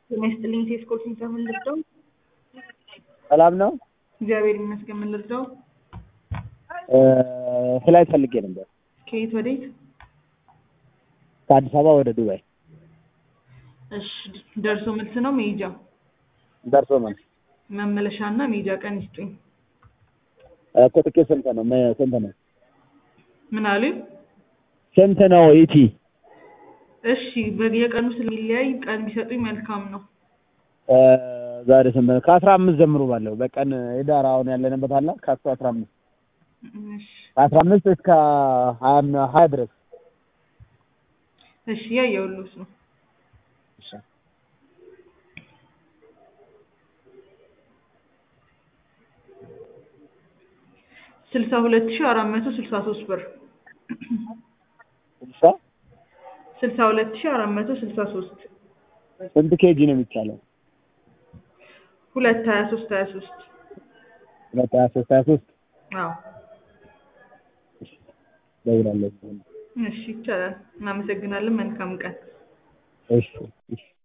ጤና ይስጥልኝ ቴስኮል ስንት ምን ልርዳው? ሰላም ነው። እግዚአብሔር ይመስገን ምን ልርዳው? ፍላይት ፈልጌ ነበር ከየት ወዴት? ከአዲስ አበባ ወደ ዱባይ እሺ ደርሶ መልስ ነው መሄጃ? ደርሶ መልስ መመለሻ እና መሄጃ ቀን ይስጡኝ። እኮ ትኬት ስንት ነው? መ- ስንት ነው? ምን አሉኝ? ስንት ነው ኢቲ? እሺ በየቀኑ ስለሚለያይ ቀን ቢሰጡኝ መልካም ነው። ዛሬ ስንት ነው? ከአስራ አምስት ጀምሮ ባለው በቀን ሄዳር አሁን ያለንበት አለ ከአስራ አስራ አምስት እሺ ከአስራ አምስት እስከ ሀያ ሀያ ድረስ እሺ ያየሁልዎት ነው። ስልሳ ሁለት ሺህ አራት መቶ ስልሳ ሶስት ብር ስልሳ ስልሳ ሁለት ሺህ አራት መቶ ስልሳ ሶስት ስንት ኬጂ ነው የሚቻለው? ሁለት ሀያ ሶስት ሀያ ሶስት ሁለት ሀያ ሶስት ሀያ ሶስት አዎ ደውላለሁ። እሺ ይቻላል። እናመሰግናለን። መልካም ቀን። እሺ እሺ